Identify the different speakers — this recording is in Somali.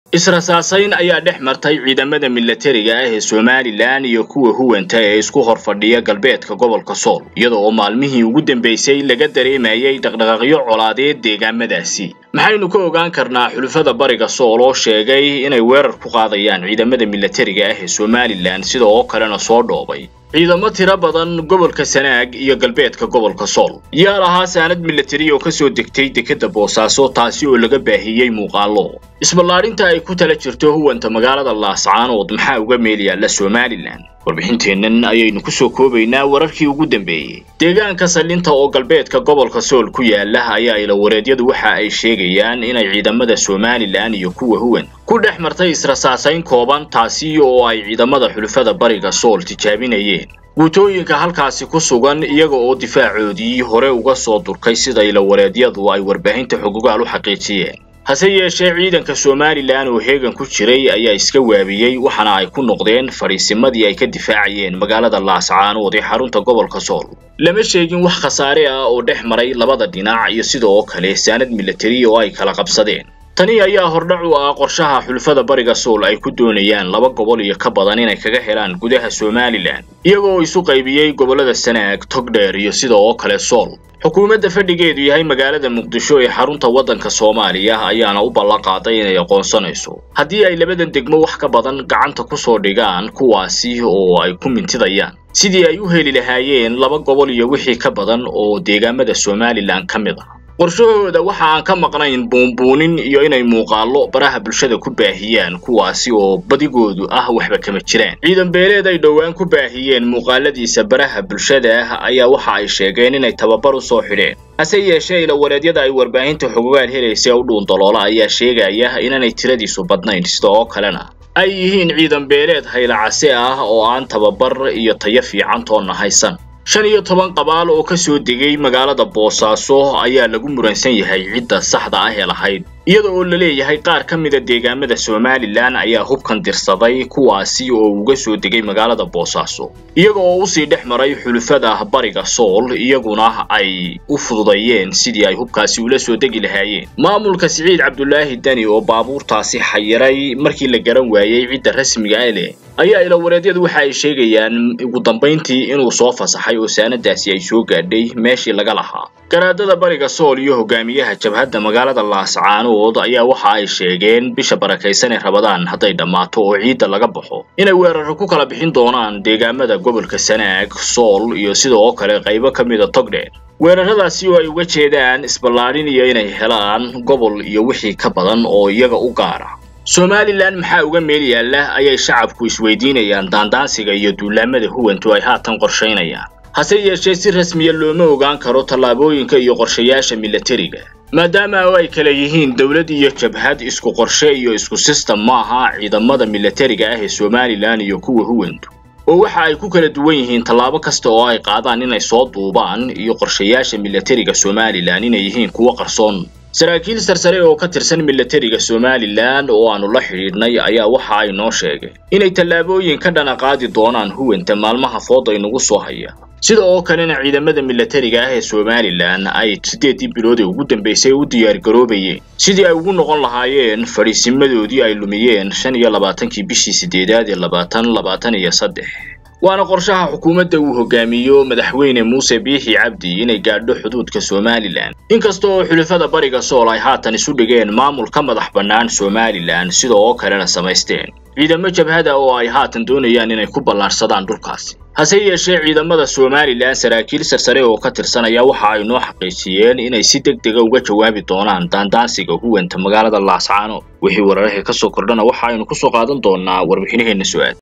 Speaker 1: israsaasayn ayaa dhex martay ciidamada milatariga ah ee somalilan iyo kuwa huwanta ee isku hor fadhiya galbeedka gobolka sool iyada oo maalmihii ugu dambeysay laga dareemayay dhaqdhaqaaqyo colaadeed deegaamadaasi maxaynu ka ogaan karnaa xulufada bariga sool oo sheegay inay weerar ku qaadayaan ciidamada milatariga ah ee somalilan sida oo kalena soo dhoobay ciidamo tiro badan gobolka sanaag iyo galbeedka gobolka sool yaa lahaa saanad milatari oo kasoo degtay dekeda boosaaso taasi oo laga baahiyey muuqaalo isballaarinta ay ku tala jirto huwanta magaalada laascaanood maxaa uga meel yaalla somalilan warbixinteennan ayaynu kusoo koobaynaa wararkii ugu dambeeyey deegaanka sallinta oo galbeedka gobolka sool ku yaala ayaa ilawareedyadu waxa ay sheegayaan inay ciidamada somalilan iyo kuwa huwan ku dhex martay israsaasayn kooban taasi oo ay ciidamada xulufada bariga sool tijaabinayeen guutooyinka halkaasi ku sugan iyaga oo difaacoodii hore uga soo durkay sida ilawareedyadu ay warbaahinta xogogaal u xaqiijiyeen hase yeeshee ciidanka somalilan oo heegan ku jiray ayaa iska waabiyey waxaana ay ku noqdeen fadhiisimadii ay ka difaacayeen magaalada laascaanood ee xarunta gobolka sool lama sheegin wax khasaare ah oo dhex maray labada dhinac iyo sidoo kale saanad milatari oo ay kala qabsadeen tani ayaa hordhac u ah qorshaha xulfada bariga sool ay ku doonayaan laba gobol iyo ka badan inay kaga helaan gudaha somalilan iyagoo isu qaybiyey gobollada sanaag togdheer iyo sida oo kale sool xukuumadda fadhigeedu yahay magaalada muqdisho ee xarunta waddanka soomaaliya ayaana u ballanqaaday inay aqoonsanayso haddii ay labadan degmo wax ka badan gacanta kusoo dhigaan kuwaasi oo ay ku mintidayaan sidii ay u heli lahaayeen laba gobol iyo wixii ka badan oo deegaamada somalilan ka mid ah qorshahooda waxa aan ka maqnayn buunbuunin iyo inay muuqaallo baraha bulshada ku baahiyaan kuwaasi oo badigoodu ah waxba kama jiraan ciidan beeleed ay dhowaan ku baahiyeen muuqaaladiisa baraha bulshada ah ayaa waxa ay sheegeen inay tababar u soo xidheen hase yeeshee ilawareedyada ay warbaahinta xogogaal helaysa u dhuundaloola ayaa sheegaya inaanay tiradiisu badnayn sida oo kalena ay yihiin ciidan beeleed haylacase ah oo aan tababar iyo tayo fiican toonna haysan shan iyo toban qabaal oo ka soo degay magaalada boosaaso ayaa lagu muransan yahay cidda saxda ah ee lahayd iyada oo la leeyahay qaar ka mida deegaamada somalilan ayaa hubkan dirsaday kuwaasi oo uga soo degay magaalada boosaaso iyaga oo usii dhex maray xulufada bariga sool iyaguna ay u fududayeen sidii ay hubkaasi ula soo degi lahaayeen maamulka siciid cabdulaahi deni oo baabuurtaasi xayiray markii la garan waayey cidda rasmiga ah leh ayaa ilawareedyadu waxa ay sheegayaan ugu dambayntii inuu soo fasaxay oo saanadaasi ay soo gaadhay meeshii laga lahaa garaadada bariga sool iyo hogaamiyaha jabhadda magaalada laascaanood ayaa waxa ay sheegeen bisha barakaysan ee rabadaan hadday dhammaato oo ciidda laga baxo inay weeraro ku kala bixin doonaan deegaamada gobolka sanaag sool iyo sida oo kale qaybo ka mida togdheer weeraradaasi oo ay uga jeedaan isballaarin iyo inay helaan gobol iyo wixii ka badan oo iyaga u gaara somalilan maxaa uga meel yaalla ayay shacabku isweydiinayaan daandaansiga iyo duulaamada huwantu ay haatan qorshaynayaan hase yeeshee si rasmiya looma ogaan karo tallaabooyinka iyo qorshayaasha milatariga maadaama oo ay kala yihiin dowlad iyo jabhad isku qorshe iyo isku sistem maaha ciidamada milatariga ah ee somalilan iyo kuwa huwantu oo waxa ay ku kala duwan yihiin tallaabo kasta oo ay qaadaan inay soo duubaan iyo qorshayaasha milatariga somalilan inay yihiin kuwo qarsoon saraakiil sarsare oo ka tirsan milatariga somalilan oo aanu la xidhiidhnay ayaa waxa ay noo sheegeen inay tallaabooyin ka dhana qaadi doonaan huwanta maalmaha fooda inagu soo haya sida oo kalena ciidamada milatariga ah ee somalilan ay siddeedii bilood ee ugu dambaysay u diyaargaroobayeen sidii ay ugu noqon lahaayeen fadhiisimadoodii ay lumiyeen shan iyo labaatankii bishii siddeedaad ee labaatan labaatan iyo saddex waana qorshaha xukuumadda uu hogaamiyo madaxweyne muuse biixi cabdi inay gaadho xuduudka somalilan inkasta oo xulafada bariga sool ay haatan isu dhigeen maamul ka madax bannaan somalilan sida oo kalena samaysteen ciidamo jabhada oo ay haatan doonayaan inay ku ballaarsadaan dhulkaasi hase yeeshee ciidamada somalilan saraakiil sarsare oo ka tirsan ayaa waxa ay noo xaqiijiyeen inay si deg dega uga jawaabi doonaan daandaansiga huwanta magaalada laascaanood wixii wararahii ka soo kordhana waxa aynu kusoo qaadan doonaa warbixinaheenna su-aal